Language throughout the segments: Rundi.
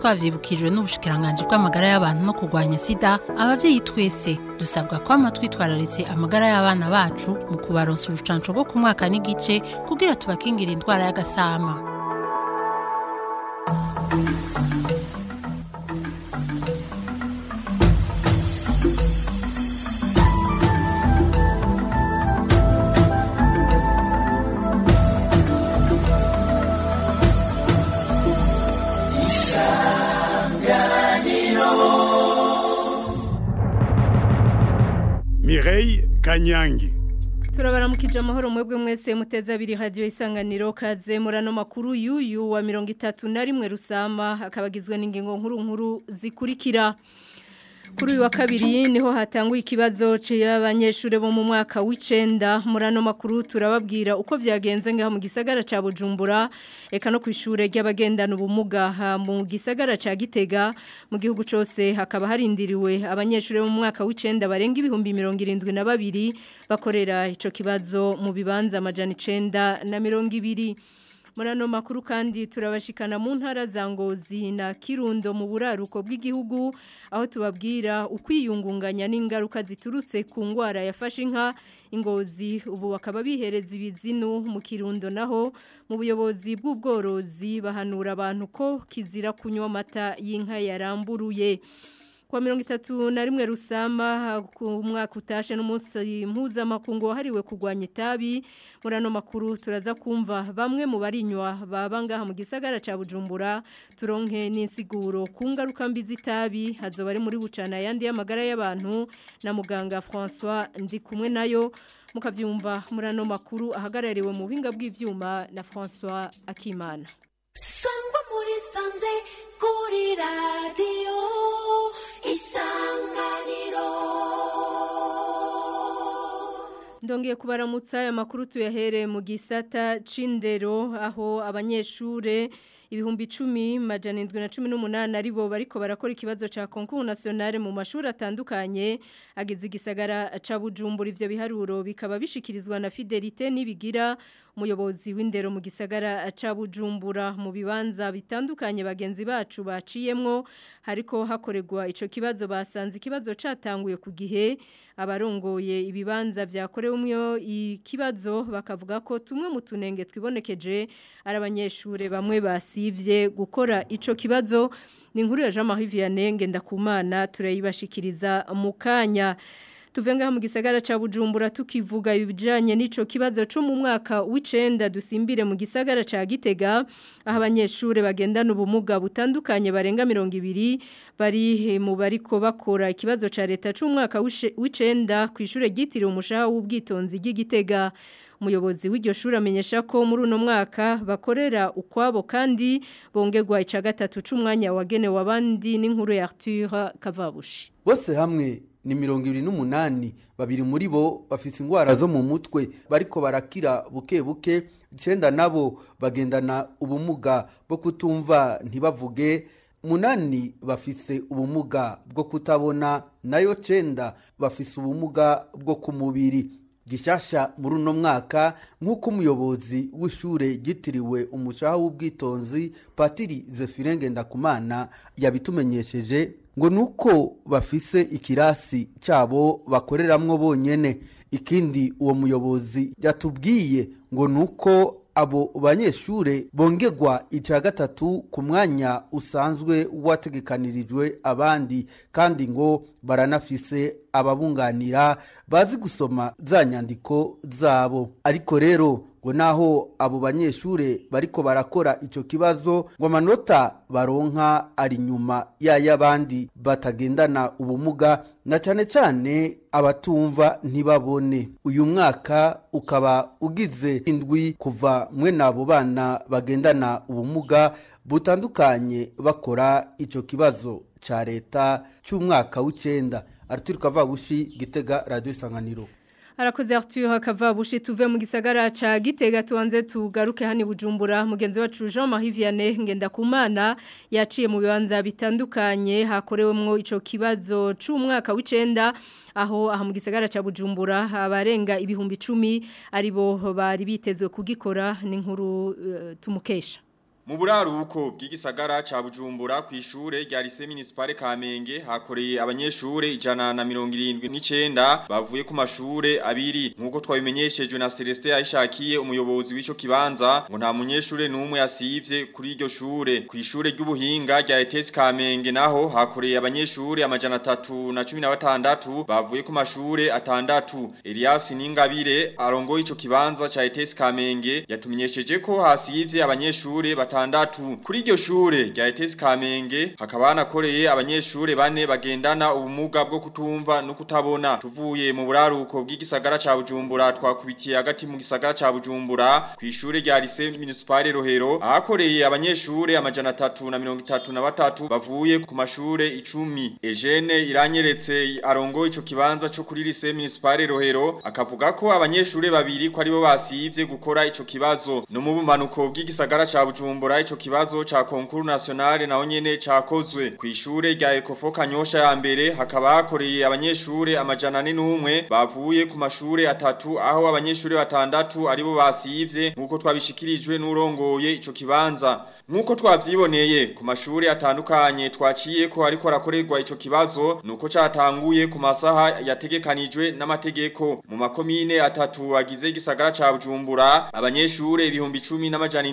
twavyibukijwe n'ubushikiranganje bw'amagara y'abantu no kurwanya sida abavyeyi twese dusabwa kwama twitwararitse amagara y'abana bacu mu kubaronsa urucanco rwo ku mwaka n'igice kugira tubakingira indwara y'agasama Mireille Kanyangi turabaramukije amahoro mwebwe mwese muteze abiri radio isanganiro kaze murano makuru yuyu wa mirongo itatu na rimwe rusama akabagizwe n'ingingo nkuru nkuru zikurikira kuri uyu wa kabiri niho hatanguye ikibazo cy'abanyeshuri bo mu mwaka w'icenda murano makuru turababwira uko byagenze ngaho mu gisagara ca Bujumbura eka no kwishure ry'abagendana ubumuga mu gisagara ca Gitega mu gihugu cose hakaba harindiriwe abanyeshuri bo mu mwaka w'icenda barenga ibihumbi 72 bakorera ico kibazo mu bibanza amajana 9 na 200 Murano makuru kandi turabashikana mu ntara za Ngozi na Kirundo mu buraruko bw'igihugu aho tubabwira ukwiyungunganya n'ingaruka ziturutse ku ngwara yafashe inka ingozi ubu bakaba bihereza ibizinu mu Kirundo naho mu buyobozi bw'ubworozi bahanura abantu ko kizira kunywa amata y'inka yaramburuye kwa mirongo itatu na rimwe rusama ku mwaka utashe n'umunsi mpuzamakungu wahariwe kurwanya itabi muri ano makuru turaza kumva bamwe mu barinywa baba ngaha mu gisagara ca Bujumbura turonke n'insiguro ku ngaruka mbi z'itabi hazoba ari muri bucana yandi y'amagara y'abantu na muganga François ndi kumwe nayo mukavyumva muri ano makuru ahagarariwe mu buhinga bw'ivyuma na François Akimana sangwa muri sanze kuri radiyo isanganiro ndongeye kubaramutsa aya makuru tuyahere mu gisata c'indero aho abanyeshure ibihumbi icumi majana indwi na cumi n'umunani aribo bariko barakora ikibazo ca concours nationale mu mashuri atandukanye ageze igisagara ca Bujumbura ivyo biharuro bikaba bishikirizwa na Fidelite nibigira umuyobozi w'indero mu gisagara ca Bujumbura mu bibanza bitandukanye bagenzi bacu baciyemwo hariko hakorerwa ico kibazo basanze ikibazo catanguye ku gihe abarongoye ibibanza vyakorewemwo ikibazo bakavuga ko tumwe mu tunenge twibonekeje ari abanyeshure bamwe basivye gukora ico kibazo ni inkuru ya Jean Marie Vianney ndakumana turayibashikiriza mu kanya tuvenga mu gisagara ca Bujumbura tukivuga ibijanye n'ico kibazo cyo mu mwaka w'icenda dusimbire mu gisagara ca Gitega aho abanyeshure bagendana ubumuga butandukanye barenga 200 bari mu bariko bakora ikibazo ca leta c'umwaka w'icenda kw'ishure gitiriwe umushaha w'ubwitonzi ry'Igitega umuyobozi w'iryo shuri amenyesha ko muri uno mwaka bakorera ukwabo kandi bongerwa ica gatatu c'umwanya wagenewe abandi n'inkuru ya Arthur Kavabushi bose hamwe ni mirongo ibiri n'umunani babiri muri bo bafite indwara zo mu mutwe bariko barakira buke buke icenda nabo bagendana ubumuga bwo kutumva ntibavuge munani bafise ubumuga bwo kutabona nayo cenda bafise ubumuga bwo ku mubiri gishasha muri uno mwaka nk'uko umuyobozi w'ishure ryitiriwe umushaha w'ubwitonzi patiri zefirenge ndakumana yabitumenyesheje ngo nuko bafise ikirasi cyabo bakoreramwo bonyene ikindi uwo muyobozi yatubwiye ngo nuko abo banyeshure bongerwa icya gatatu ku mwanya usanzwe wategekanirijwe abandi kandi ngo baranafise ababunganira bazi gusoma za nyandiko zabo ariko rero ngo naho abo banyeshure bariko barakora ico kibazo ngo amanota baronka ari nyuma y'ay'abandi batagendana ubumuga na cane cane abatumva ntibabone uyu mwaka ukaba ugize indwi kuva mwe n'abo bana bagendana ubumuga butandukanye bakora ico kibazo ca leta c'umwaka w'icenda Arthur Kavabushi Gitega Radio Isanganiro Arakoze Arthur Hakavabushi tuve mu gisagara ca Gitega tuanze tugaruke hani Bujumbura mugenzi wacu Jean Marie Vianney ngenda kumana yaciye mu bibanza bitandukanye hakorewemwo ico kibazo c'umwaka w'icenda aho aha mu gisagara ca Bujumbura abarenga ibihumbi 10 aribo bari bitezwe kugikora ni nkuru uh, tumukesha Mu buraruko bw'igisagara ca Bujumbura ku ishure rya Lycée Municipale Kamenge hakoreye abanyeshure ijana na mirongo irindwi n'icenda bavuye ku mashure abiri nkuko twabimenyeshejwe na Celestin Aishakiye umuyobozi w'ico kibanza ngo nta munyeshure n'umwe yasivye kuri iryo shure ku ishure ry'ubuhinga rya ETS Kamenge naho hakoreye abanyeshure amajana atatu na cumi na batandatu bavuye ku mashure atandatu Elias Ningabire arongoye ico kibanza ca ETS Kamenge yatumenyesheje ko hasivye abanyeshure batandatu kuri iryo shure rya ETS Kamenge hakaba hanakoreye abanyeshure bane bagendana ubumuga bwo kutumva no kutabona tuvuye mu buraruko bw'igisagara ca Bujumbura twakubitiye hagati mu gisagara ca Bujumbura ku ishure rya Lycée Municipale Rohero ahakoreye abanyeshure amajana atatu na mirongo itatu na batatu bavuye ku mashure icumi Eugene iranyeretse arongo ico kibanza co kuri Lycée Municipale Rohero akavuga ko abanyeshure babiri ko aribo basivye gukora ico kibazo no mu bumanuko bw'igisagara ca Bujumbura ico kibazo ca concours national naho nyene cakozwe ku ishure rya Ecofo Kanyosha ya mbere hakaba hakoreye abanyeshure amajana ane n'umwe bavuye ku mashure atatu aho abanyeshure batandatu aribo basivye nkuko twabishikirijwe n'urongoye ico kibanza nkuko twavyiboneye ku mashure atandukanye twaciye ko ariko arakorerwa ico kibazo nuko catanguye ku masaha yategekanijwe n'amategeko mu makomine atatu agize igisagara ca Bujumbura abanyeshure ibihumbi 10 n'amajana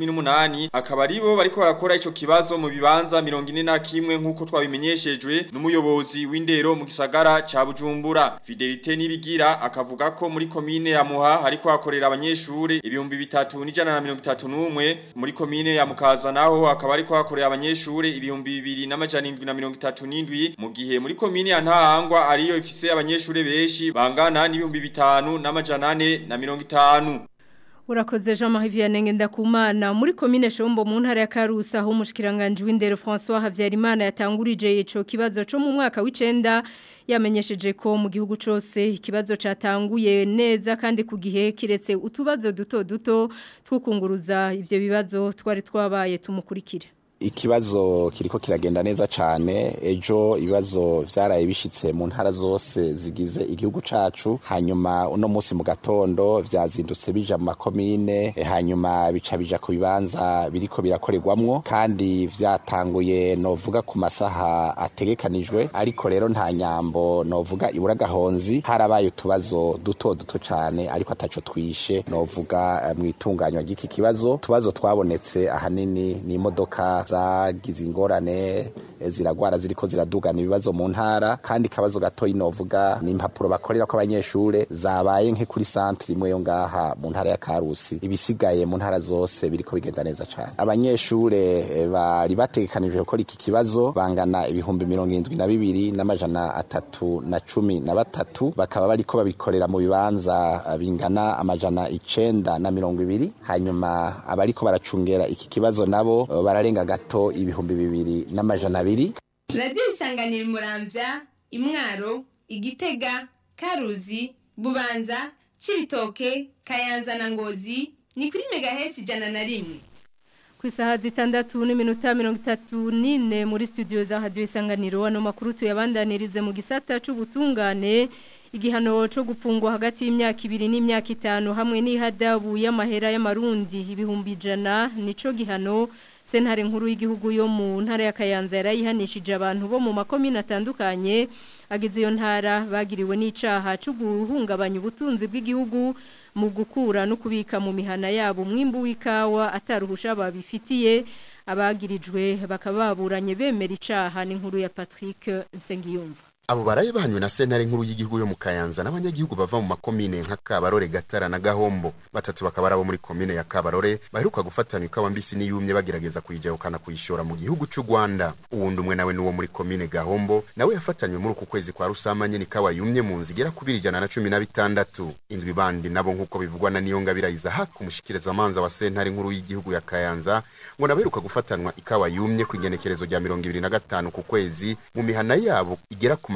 718 akaba aribo bariko barakora ico kibazo mu bibanza 41 nkuko twabimenyeshejwe n'umuyobozi w'indero mu gisagara ca Bujumbura Fidelite nibigira akavuga ko muri komine ya Muha hariko hakorera abanyeshure ibihumbi bitatu n'ijana na mirongo itatu n'umwe muri komine ya Mukaza naho akaba ariko hakorera abanyeshure ibihumbi bibiri n'amajana indwi na mirongo itatu n'indwi mu gihe muri komine ya Ntahangwa ariyo ifise abanyeshure benshi bangana n'ibihumbi bitanu n'amajana ane na mirongo itanu Urakoze Jean Marie Vianney Ngendakumana muri commune Shombo mu ntara ya Karusa aho umushikiranganje w'indero François Havyarimana yatangurije ico kibazo cyo mu mwaka w'icenda yamenyesheje ko mu gihugu cose ikibazo catanguye neza kandi ku gihe kiretse utubazo duto duto twokunguruza ivyo bibazo twari twabaye tumukurikire ikibazo kiriko kiragenda neza cane ejo ibibazo vyaraye bishitse mu ntara zose zigize igihugu cacu hanyuma uno musi mu gatondo vyazindutse bija mu makomine e, hanyuma bica bija ku bibanza biriko birakorerwamwo kandi vyatanguye novuga ku masaha ategekanijwe ariko rero nta nyambo novuga ibura gahonzi harabaye utubazo duto duto cane ariko ataco twishe novuga uh, mwitunganywa ry'iki kibazo tubazo twabonetse ahanini ni imodoka zagize ingorane ziragwara ziriko ziradugana ibibazo mu ntara kandi kabazo gato inovuga ni impapuro bakorera ko abanyeshure zabaye nke kuri centre imwe yo ngaha mu ntara ya Karusi ibisigaye mu ntara zose biriko bigenda neza cyane abanyeshure bari bategekanije gukora iki kibazo bangana ibihumbi mirongo irindwi na bibiri n'amajana atatu na cumi na batatu bakaba bariko babikorera mu bibanza bingana amajana icenda na mirongo ibiri hanyuma abariko baracungera iki kibazo nabo bararenga gato ibihumbi bibiri n'amajana abiri radiyo isanganira muramvya imwaro igitega karuzi bubanza cibitoke kayanza na ngozi ni kuri megahesi ijana na rimwe ku isaha zitandatu n'iminota mirongo itatu n'ine muri studio za radiyo isanganiro ano makuru tuyabandanirize mu gisata c'ubutungane igihano cyo gupfungwa hagati y'imyaka ibiri n'imyaka itanu hamwe n'ihadabu y'amahera y'amarundi ibihumbi ijana nico gihano sentare nkuru y'igihugu yo mu ntara ya Kayanza yarayihanishije abantu bo mu makomine atandukanye agize iyo ntara bagiriwe n'icaha cyo guhungabanya ubutunzi bw'igihugu mu gukura no kubika mu mihana yabo mwimbu w'ikawa ataruhusha babifitiye abagirijwe bakaba baburanye bemera icaha n'inkuru ya Patrick Nsengiyumva abo baraye bahanywe na sentare nkuru y'igihugu yo mu Kayanza n'abanyagihugu bava mu makomine nka Kabarore Gatara na Gahombo batatu bakaba arabo muri komine ya Kabarore baheruka gufatana ikawa mbisi n'iyumye bagerageza kuyijahukana kuyishora mu gihugu c'u Rwanda uwundi umwe nawe nuwo muri komine Gahombo nawe yafatanywe muri uku kwezi kwa rusamanye n'ikawa yumye mu nzigera kubiri ijana na cumi na bitandatu indwi bandi nabo nk'uko bivugwa na niyo ngabira Isaac umushikiriza amanza wa sentare nkuru y'igihugu ya Kayanza ngo naberuka gufatanwa ikawa yumye ku igenekerezo rya mirongo ibiri na gatanu ku kwezi mu mihana yabo igera ku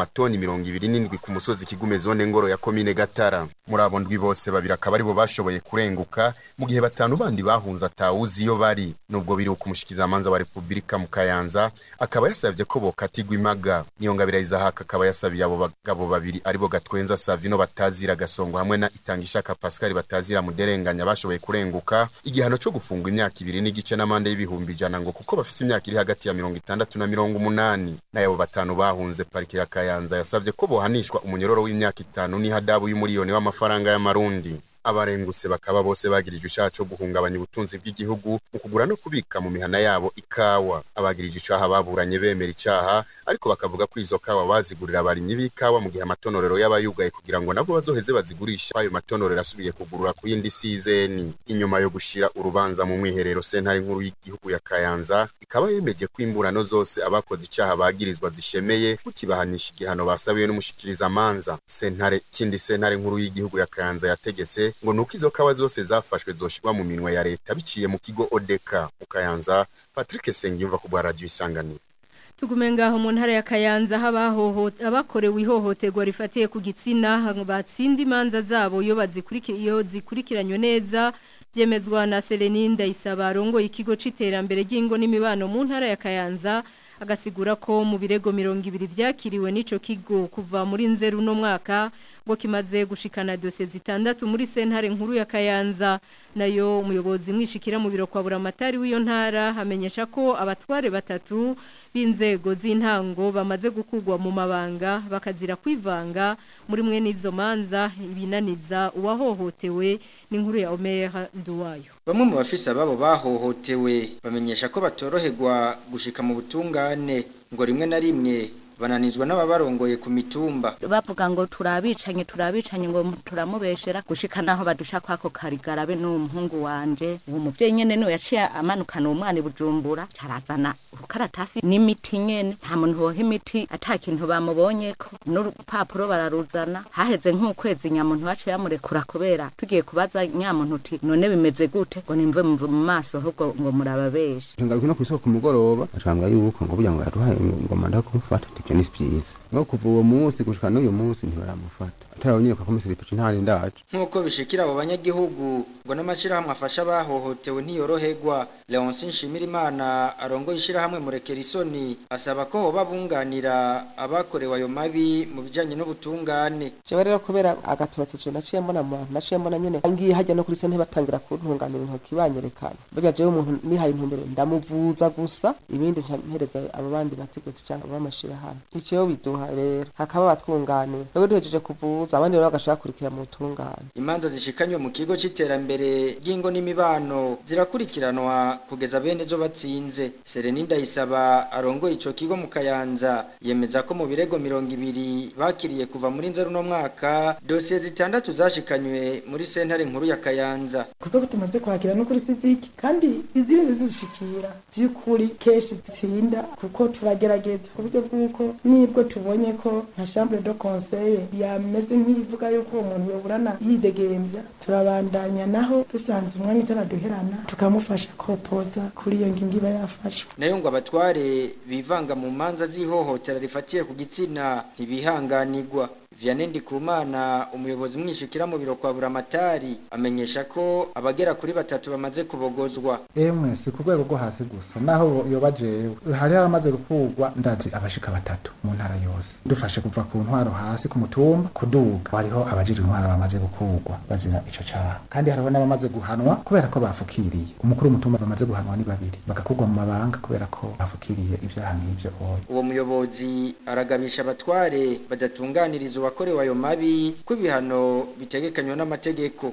amatoni mirongo ibiri n'indwi ku musozi kigume zone ngoro ya komine gatara muri abo ndwi bose babiri akaba aribo bashoboye kurenguka mu gihe batanu bandi bahunze atawuzi iyo bari nubwo biri umushikizamanza wa repubulika mu kayanza akaba yasabye ko bokatigwa imaga niyo ngabira izahaka akaba yasabiye abo bagabo babiri aribo gatwenza savino batazira gasongo hamwe na itangishaka pascal batazira muderenganya bashoboye kurenguka igihano cyo gufungwa imyaka ibiri n'igice n'amande y'ibihumbi ijana ngo kuko bafise imyaka iri hagati ya mirongo itandatu na mirongo umunani n'ayabo batanu bahunze parike ya kayanza yasavye ko bohanishwa umunyororo w'imyaka itanu n'ihadabu y'umuriyoni w'amafaranga y'amarundi abarengutse bakaba bose bagirije icyaha cyo guhungabanya ubutunzi bw'igihugu mu kugura no kubika mu mihana yabo ikawa abagirije icyaha baburanye bemera icyaha ariko bakavuga ko izo kawa bazigurira abarimyi b'ikawa mu gihe amatonorero y'abayugaye kugira ngo nabo bazoheze bazigurisha ayo matonorero asubiye kugurura ku yindi sizeni inyuma yo gushira urubanza mu mwiherero sentare nkuru y'igihugu ya Kayanza ikaba yemeje ko imburano zose abakoze icyaha bagirizwa zishemeye kukibahanisha igihano basabiwe n'umushikiriza manza sentare kindi sentare nkuru y'igihugu ya Kayanza yategese ngo nuko izo kawa zose zafashwe zoshirwa mu minwe ya leta biciye mu kigo Odeka mu Kayanza Patrick Sengimva ku bwa radio isanganiro tugume ngaho mu ntara ya Kayanza abakorewe ihohoterwa rifatiye ku gitsina batsinda imanza zabo iyo bazikurikiye zikurikiranywe neza byemezwa na Selenine Ndayisaba rongo ikigo c'iterambere ry'ingo n'imibano mu ntara ya Kayanza agasigura ko mu birego mirongo ibiri byakiriwe n'ico kigo kuva muri nzeru no mwaka ngo kimaze gushikana dosiye zitandatu muri sentare nkuru ya Kayanza nayo umuyobozi mwishikira mu biro kwa buramatari w'iyo ntara hamenyesha ko abatware batatu b'inzego z'intango bamaze gukugwa mu mabanga bakazira kwivanga muri mwe n'izo manza ibinaniza uwahohotewe n'inkuru ya Omer Nduwayo Bamwe mu bafisa babo bahohotewe bamenyesha ko batoroherwa gushika mu butungane ngo rimwe na rimwe bananizwa n'ababarongoye ku mitumba bavuga ngo turabicanye turabicanye ngo turamubeshera gushika naho badusha kwako karigarabe n'umuhungu wanje uwo muvyeyi nyene niwe yaciye amanukana uwo mwana bujumbura carazana urukaratasi n'imiti nyene nta muntu woha imiti ata kintu bamubonyeko n'urupapuro bararuzana haheze nk'ukwezi nyamuntu waciye yamurekura kubera tugiye kubaza nyamuntu uti none bimeze gute ngo nimve mu maso ahubwo ngo murababeshe ngaruka no kw'isoko ku mugoroba acambwa yuko ngo burya ngo yaduhaye ngoma ndakumufata ibyo ni byiza no kuva uwo munsi gushika n'uyu munsi ntibaramufata atarabonye ko komiseri pici ntari ndaje nk'uko bishikira abo banyagihugu ngo n'amashyirahamwe afasha abahohotewe ntiyoroherwa leonce nshimirimana arongoye ishyirahamwe murekera isoni asaba ko hoba bunganira abakorewe ayo mabi mu bijyanye n'ubutungane jewe rero kubera agatubatse ico naciye mbona mu bantu naciye mbona nyene ngiye hajya no kuri sente batangira kuntunganira intoki banyerekana burya jewe umuntu nihaye intumbero ndamuvuza gusa ibindi mpereza abo bandi bategetsi cyangwa b'amashirahamwe ico biduha rero hakaba batwunganira rero duhejeje kuvuza abandi rero bagashaka kurikira mu butungane imanza zishikanywe mu kigo c'iterambere ry'ingo n'imibano zirakurikiranwa kugeza bene zo batsinze Sereni Ndayisaba arongoye ico kigo mu Kayanza yemeza ko mu birego mirongo ibiri bakiriye kuva muri nzeru no mwaka dosiye zitandatu zashikanywe muri sentare nkuru ya Kayanza kuzo tumaze kwakira no kuri siziki kandi izindi zizishikira by'ukuri keshi tsinda kuko turagerageza ku buryo bw'uko nibwo tubonye ko nka chambre de conseil yameze nk'ivuga yuko uwo muntu yoburana yidegembya turabandanya naho dusanze umwanya itaraduherana tukamufasha kopoza kuri iyo ngingo iba yafashwe nayo ngo abatware bivanga mu manza z'ihohotera rifatiye ku gitsina ntibihanganirwa Vianney Ndikumana umuyobozi mwishikira mu biro kwa buramatari amenyesha ko abagera kuri batatu bamaze kubogozwa emwe si ku rwego rwo hasi gusa naho yoba jewe hariho abamaze gukugwa ndazi abashika batatu mu ntara yose dufashe kuva ku ntwaro hasi ku mutumba kuduga hariho abajije intwaro bamaze gukugwa bazira ico caha kandi hariho n'abamaze guhanwa kubera ko bafukiriye umukuru w'umutumba bamaze guhanwa ni babiri bagakugwa mu mabanga kubera ko bafukiriye ibyaha nk'ivyo oya uwo muyobozi aragabisha abatware badatunganiriza uwakorewe ayo mabi ko ibihano bitegekanywa n'amategeko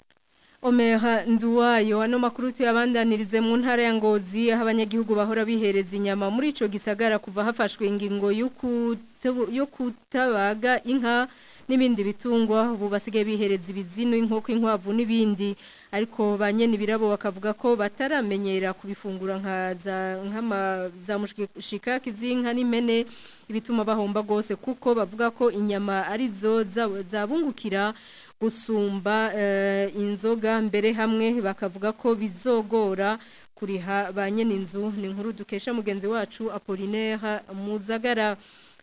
Omeha nduwayo ano makuru tuyabandanirize mu ntara ya Ngozi aho abanyagihugu bahora bihereza inyama muri ico gisagara kuva hafashwe ingingo yo kutabaga inka n'ibindi bitungwa ubu basigaye bihereza ibizino inkoko inkwavu n'ibindi ariko ba nyene birabo bakavuga ko bataramenyera kubifungura nka za nkama za mushikaki z'inka n'impene ibituma bahomba gose kuko bavuga ko inyama ari zo zabungukira gusumba inzoga mbere hamwe bakavuga ko bizogora kuriha ba nyene inzu ni inkuru dukesha mugenzi wacu Apollinaire Muzagara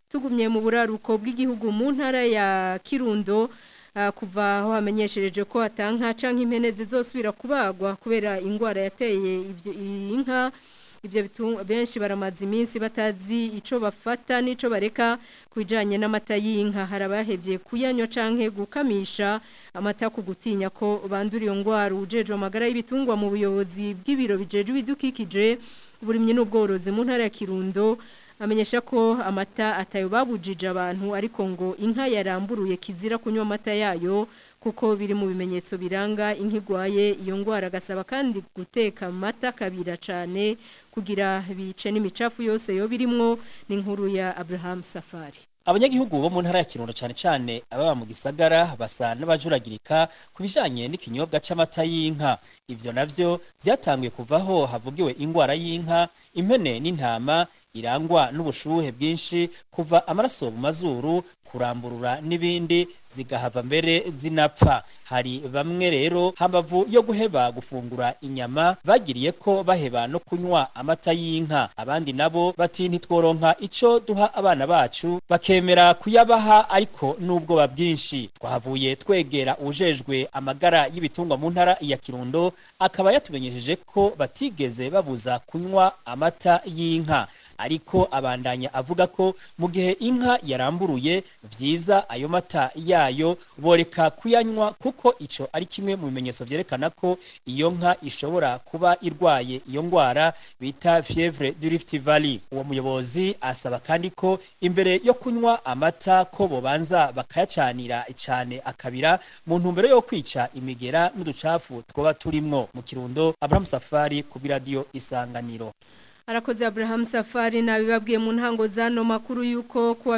tugumye mu buraruko bw'igihugu mu ntara ya Kirundo ah, kuva aho hamenyeshereje ko atanka canke impene zizosubira kubagwa kubera ingwara yateye ivyo inka ibyo bitu- benshi baramaze iminsi batazi ico bafata n'ico bareka kujanye n'amata y'inka hari abahevye kuyanywa canke gukamisha amata ku gutinya ko bandura iyo ngwara ujejwe amagara y'ibitungwa mu buyobozi bw'ibiro bijejwe ibidukikije uburimyi n'ubworozi mu ntara ya Kirundo amenyesha ko amata atayo babujije abantu ariko ngo inka yaramburuye kizira kunywa amata yayo kuko biri mu bimenyetso biranga inka igwaye iyo ngwara agasaba kandi guteka amata kabira cyane kugira bice n'imicafu yose yo birimwo n'inkuru ya Abraham Safari abanyagihugu bo mu ntara ya kirundo cyane cyane ababa mu gisagara basa n'abajuragirika ku bijanye n'ikinyobwa c'amata y'inka ivyo navyo vyatanguye kuvaho havugiwe ingwara y'inka impene n'intama irangwa n'ubushuhe bwinshi kuva amaraso mu mazuru kuramburura n'ibindi zigahava mbere zinapfa hari bamwe rero hambavu yo guheba gufungura inyama bagiriye ko baheba no kunywa amata y'inka abandi nabo bati ntitworonka ico duha abana bacu bakemera kuyabaha ariko n'ubwoba bwinshi twahavuye twegera ujejwe amagara y'ibitungwa mu ntara ya kirundo akaba yatumenyesheje ko batigeze babuza kunywa amata y'inka ariko abandanya avuga ko mu gihe inka yaramburuye vyiza ayo mata yayo boreka kuyanywa kuko ico ari kimwe mu bimenyetso vyerekana ko iyo nka ishobora kuba irwaye iyo ngwara bita fievre du Rift Valley uwo muyobozi asaba kandi ko imbere yo kunywa amata ko bobanza bakayacanira cyane akabira mu ntumbero yo kwica imigera n'uducafu twoba turimwo mu kirundo Abraham Safari ku radio isanganiro Arakoze Abraham Safari nabibabwiye mu ntango zano makuru yuko kuwa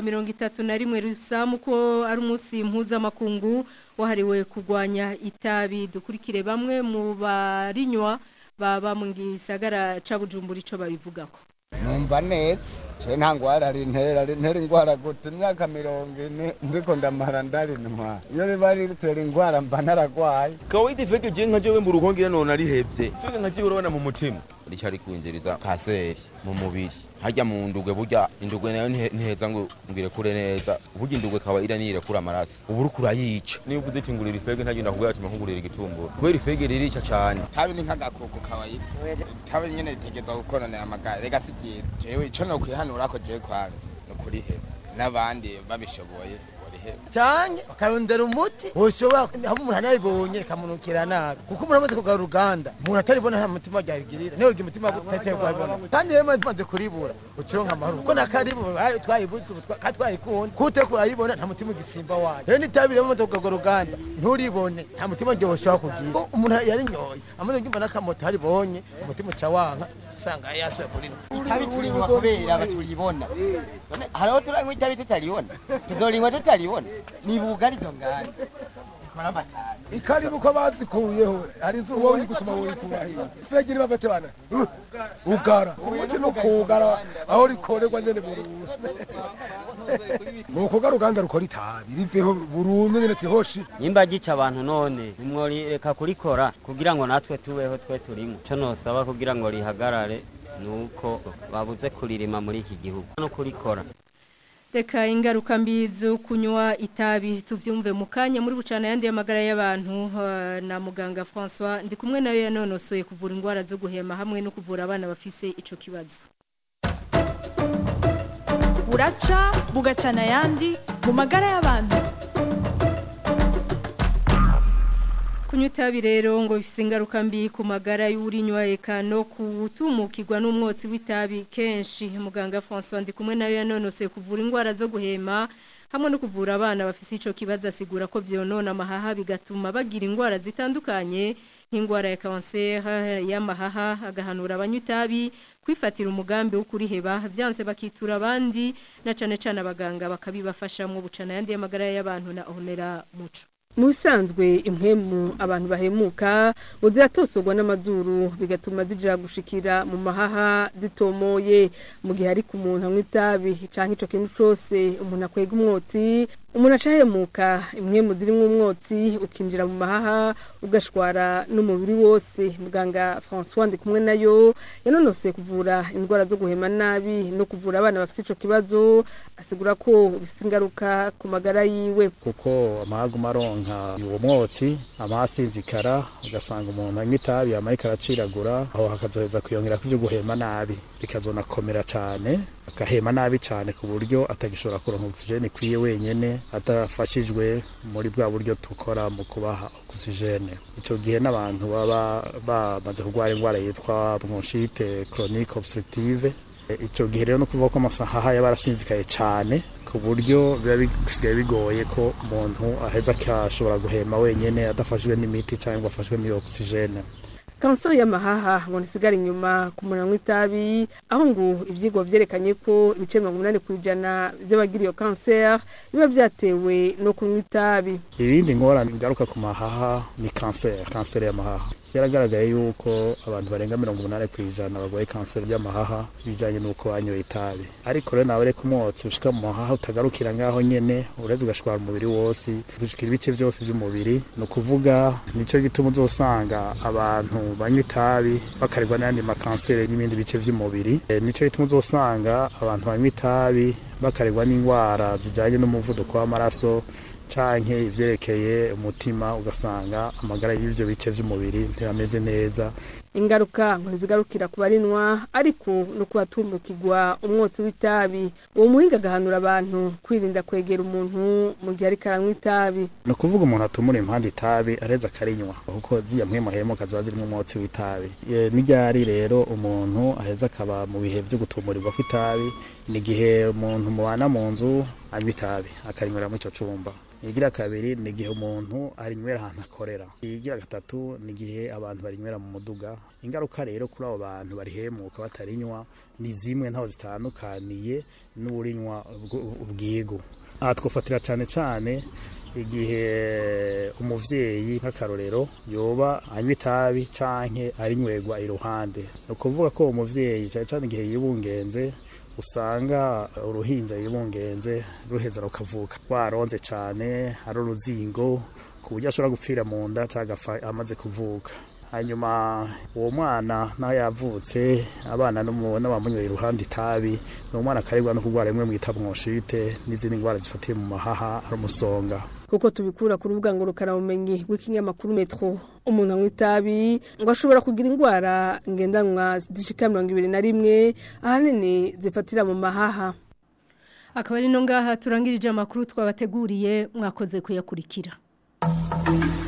31 rusamu ko ari umunsi mpuzamakungu wahariwe kugwanya itabi dukurikire bamwe mu barinywa baba mu gisagara ca Bujumbura ico babivugako numva neza je nta ngwara rintera rintera ingwara gute imyaka mirongo ine ndiko ndamara ndarinwa iyo riba ritera ingwara mba naragwaye kawaida ifeke je nka jewe mu ruhongera none arihevye feke nka jewe urabona mu mutima ricari kwinjiriza kaseri mu mubiri harya mu ndugwe burya indugwe nayo ntihe- ntiheza ngo ngire kure neza burya indugwe kaba ira nirekura amaraso ubu uriko urayica niba uvuze ati ngurira ifege ntagenda kubwira ati nkugurira igitumbura kubera ifege ririca cane tabi ni nk'agakoko kawaida tabi nyene ritegeza gukononera amagara rega si byiza jewe ico nokwihanura ko jewe kwanza ni ukuriheba n'abandi babishoboye boriheba cyane bakarondera umuti woshobora haba umuntu anabibonye rikamunukira nabi kuko umuntu amaze kugara uruganda umuntu ataribona nta mutima ryarigirira niyo ugira umutima utateye kuhabona kandi rero maze kuribura ucironka amahoro kuko nakaribu twayibuze ubu twa- kandi twayikunda kute kurayibona nta mutima ugisimba wayo rero nitabi rero amaze kugara uruganda nturibone nta mutima ryo woshobora kugira Ko umuntu yarinyoye amaze kumva n'akamoto haribonye umutima uca wanka usanga yasuye kurino itabi turinywa kubera baturibona None hariho turanywa itabi tutaribona tuzorinywa tutaribona ni bugari izo nganda ikaribu ko bazikuyeho hari izo wowe uri gutuma wowe ikubahira fegiri bafate bana Uh, ugara umuti no kugara aho rikorerwa nyene burundu nuko uruganda rukora itabi riveho burundu nyene tihoshi nimba gica abantu none nimworeka kurikora kugira ngo natwe tubeho twe turimo cyo nosaba kugira ngo rihagarare nuko babuze kuririma muri iki gihugu no kurikora Reka ingaruka mbi zo kunywa itabi tuvyumve mu kanya muri bucana yandi y'amagara y'abantu uh, na muganga François ndi kumwe nayo yanonosoye kuvura ingwara zo guhema hamwe no kuvura abana bafise ico kibazo buraca bugacana ayandi mu magara y'abantu Kunywa itabi rero ngo bifise ingaruka mbi ku magara y'urinywa eka no kutumukirwa n'umwotsi w'itabi kenshi muganga François ndi kumwe nayo yanonose kuvura ingwara zo guhema hamwe no kuvura abana bafise ico kibazo asigura ko vyonona amahaha bigatuma bagira ingwara zitandukanye nk'ingwara ya cancer y'amahaha agahanura abanywa itabi kwifatira umugambi wo kuriheba vyanse bakitura abandi na cane cane abaganga bakabibafashamwo bucana yandi y'amagara y'abantu na honera muco mu bisanzwe impwemu abantu bahemuka ngo ziratosogwa n'amazuru bigatuma zija gushikira mu mahaha zitomoye mu gihe ariko umuntu anywa itabi canke ico kintu cose umuntu akwega umwotsi umuntu acahemuka imwe mu zirimwo umwotsi ukinjira mu mahaha ugashwara n'umubiri wose muganga François ndi kumwe nayo yanonosoye kuvura indwara zo guhema nabi no kuvura abana bafite ico kibazo asigura ko bifite ingaruka ku magara yiwe kuko amahaguma aronka uwo mwotsi amasinzikara ugasanga umuntu anywa itabi amarika araciragura aho hakazoheza kwiyongera ku vyo guhema nabi bikazonakomera cane agahema nabi cane ku buryo atagishobora kuronka oxygene ikwiye wenyene adafashijwe muri bwa buryo tukora mu kubaha oxygene ico gihe n'abantu baba bamaze kurwara indwara yitwa bronchite chronique obstructive ico gihe rero no kuvuga ko amasaha yaba arasinzikaye cane ku buryo biba bisigaye bigoye ko umuntu aheza akashobora guhema wenyene adafashijwe n'imiti cyangwa afashwe n'iyo oxygene kanseri y'amahaha ngo ntisigare inyuma ku muntu anywa itabi aho ngo ibyigwa byerekanye ko ibice mirongo inani ku ijana by'abagira iyo kanseri biba byatewe no kunywa itabi ibindi ngorane bigaruka ku mahaha ni kanseri kanseri y'amahaha byaragaragaye yuko abantu barenga mirongo umunani ku ijana barwaye kanseri y'amahaha bijyanye n'uko banyoye itabi ariko rero nawe reka umwotsi ushika mu mahaha utagarukira ngaho nyene uretse ugashwara umubiri wose gushikira ibice byose by'umubiri ni ukuvuga nicyo gituma uzosanga abantu banywa itabi bakarirwa n'ayandi makanseri n'ibindi bice by'umubiri e, nicyo gituma uzosanga abantu banywa itabi bakarirwa n'indwara zijyanye n'umuvuduko w'amaraso canke ivyerekeye umutima ugasanga amagara y'ivyo bice vy'umubiri ntirameze neza ingaruka ngo ntizigarukira ku barinwa ariko no kubatumukirwa umwotsi w'itabi uwo muhinga agahanura abantu kwirinda kwegera umuntu mu gihe ariko aranywa itabi ni ukuvuga umuntu atumura impande itabi areza akarinywa kuko ziya mpwemahemuka ziba zirimo umwotsi w'itabi n'iryari rero umuntu aheza akaba mu bihe vyo gutumurirwa kw'itabi ni igihe umuntu mubana mu nzu anywa itabi akarinywera muri ico cumba igira kabiri ni igihe umuntu arinywera ahantu akorera igira gatatu ni igihe abantu barinywera mu muduga ingaruka rero kuri abo bantu barihemuka batarinywa ni zimwe ntaho zitandukaniye n'urinywa ubwigu aha twafatira cyane cyane igihe umuvyeyi nk'akarorero yoba anywa itabi canke arinywerwa iruhande ni ukuvuga ko umuvyeyi cyane cyane igihe yibungenze usanga uruhinja yibungenze ruheza rukavuka rwaronze cyane ari uruzingo ku buryo ashobora gupfira mu nda cyangwa amaze kuvuka hanyuma uwo mwana naho yavutse abana n'abamunywera iruhande itabi ni umwana akaribwa no kurwara rimwe mwita bronchite n'izindi ndwara zifatiye mu mahaha ari umusonga kuko tubikura ku rubuga ngurukanabumenyi rw'ikinyamakuru metro umuntu anywa itabi ngo ashobora kugira indwara ngendanwa zishika mirongo ibiri na rimwe ahanini zifatira mu mahaha akaba ari no ngaha turangirije amakuru twabateguriye mwakoze kuyakurikira